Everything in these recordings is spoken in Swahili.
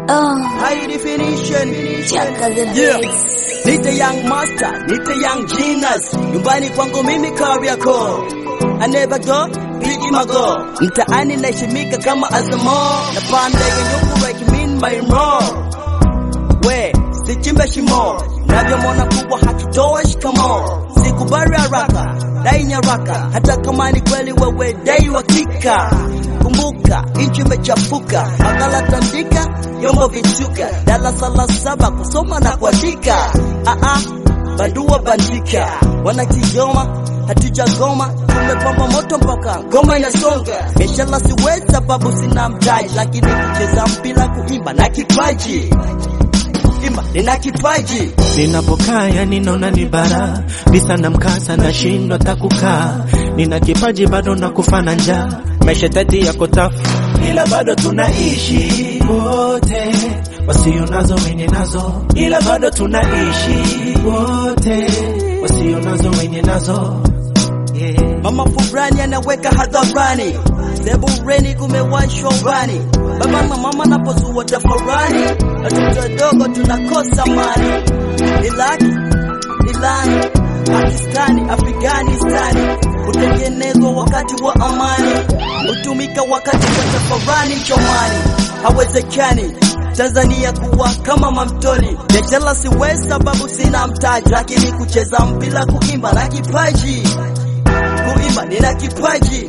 Oh, High definition. Chaka the Yeah. Beats. Nite young master, nite young genius. Nyumbani kwangu mimi Kariakoo. I never go, pigi mago. Mtaani naheshimika kama Azamo. Na pande nyuku like mean my more. We, sichimbe shimo. Navyomwona kubwa hakitoa shikamo. Sikubali haraka, dai nyaraka. Hata kama ni kweli wewe dai wakika. Kumbuka, nchi imechafuka. Makala tandika, vyombo vichuka. Darasa la saba kusoma na kuandika. Ah ah, bandua bandika. Wanakigoma hatujagoma, tumepamba moto mpaka ngoma inasonga. Biashara siwezi sababu sina mtaji, lakini kucheza mpira, kuimba na kipaji imba nina kipaji Ninapokaa yani naona ni bara visa na mkasa nashindwa takukaa, nina kipaji bado na kufa na njaa, maisha tati yako tafu, ila bado tunaishi wote, wasio nazo wenye nazo, ila bado tunaishi wote, wasio nazo wenye nazo yeah. mama fulani anaweka hadharani sebureni kumewashwa urani baba na mama napozua tafarani watoto wadogo tunakosa mali Iraki Irani Pakistani Afghanistani hutengenezwa wakati wa amani hutumika wakati wa tafarani chomani hawezekani Tanzania kuwa kama mamtoni biashara siwezi sababu sina mtaji lakini kucheza mpira kuimba na kipaji kuimba nina kipaji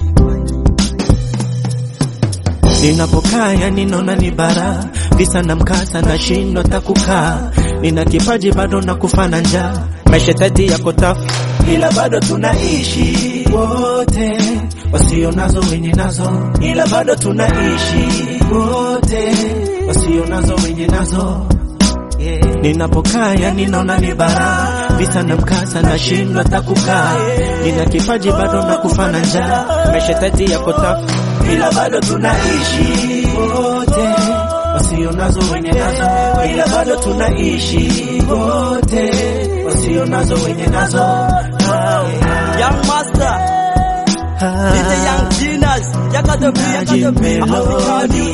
Ninapokaa yani naona ni bara visa na mkasa nashindwa takukaa, nina kipaji bado na kufa na njaa, maisha tati yako tafu, ila bado tunaishi wote, wasio nazo wenye nazo, ila bado tunaishi wote, wasio nazo wenye nazo yeah. Ninapokaa yani naona ni bara visa na mkasa nashindwa takukaa, nina kipaji bado na kufa na njaa, maisha tati yako tafu, ila bado tunaishi wote, wasio nazo wenye nazo, ila bado tunaishi wote, wasio nazo wenye nazo yeah. Young Master Nite Young Genius Yaka the beat, yaka the beat, African